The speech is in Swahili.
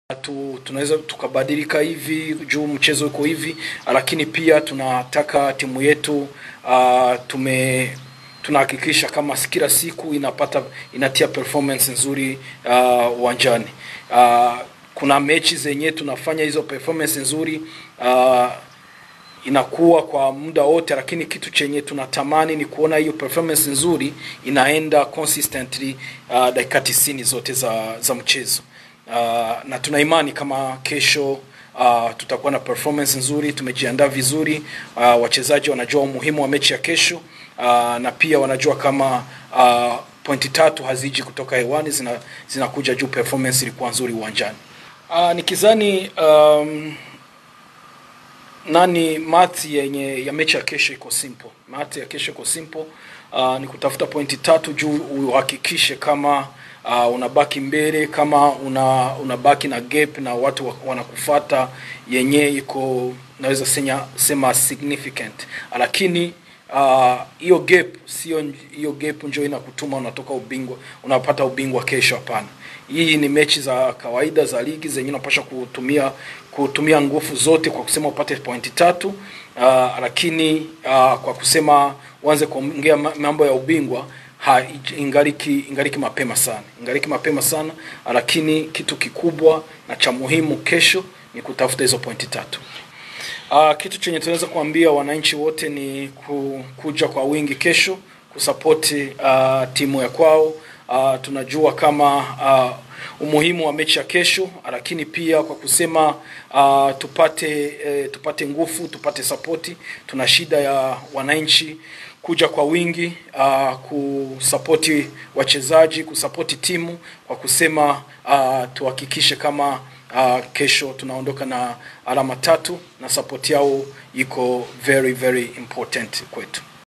tu, tunaweza tukabadilika hivi juu mchezo uko hivi, lakini pia tunataka timu yetu uh, tume tunahakikisha kama kila siku inapata inatia performance nzuri uwanjani. Uh, uh, kuna mechi zenye tunafanya hizo performance nzuri uh, inakuwa kwa muda wote, lakini kitu chenye tunatamani ni kuona hiyo performance nzuri inaenda consistently uh, dakika tisini zote za, za mchezo uh, na tuna imani kama kesho uh, tutakuwa na performance nzuri, tumejiandaa vizuri uh, wachezaji wanajua umuhimu wa mechi ya kesho uh, na pia wanajua kama uh, pointi tatu haziji kutoka hewani, zina zinakuja juu performance ilikuwa nzuri uwanjani. Uh, nikizani um, nani math yenye ya mechi ya kesho iko simple. Math ya kesho iko simple. Uh, ni kutafuta pointi tatu juu uhakikishe kama uh, unabaki mbele, kama una unabaki na gap na watu wa- wanakufata yenye iko naweza senya, sema significant, lakini uh, hiyo gap sio hiyo gap njo inakutuma unatoka ubingwa unapata ubingwa kesho. Hapana, hii ni mechi za kawaida za ligi zenye unapasha kutumia kutumia nguvu zote kwa kusema upate pointi tatu. Uh, lakini uh, kwa kusema uanze kuongea ma- mambo ya ubingwa ha, ingaliki, ingaliki mapema sana, ingaliki mapema sana, lakini kitu kikubwa na cha muhimu kesho ni kutafuta hizo pointi tatu. Uh, kitu chenye tunaweza kuambia wananchi wote ni ku, kuja kwa wingi kesho kusapoti uh, timu ya kwao. Uh, tunajua kama uh, umuhimu wa mechi ya kesho, lakini pia kwa kusema uh, tupate eh, tupate nguvu, tupate sapoti. Tuna shida ya wananchi kuja kwa wingi uh, kusapoti wachezaji, kusapoti timu kwa kusema uh, tuhakikishe kama uh, kesho tunaondoka na alama tatu na support yao iko very very important kwetu.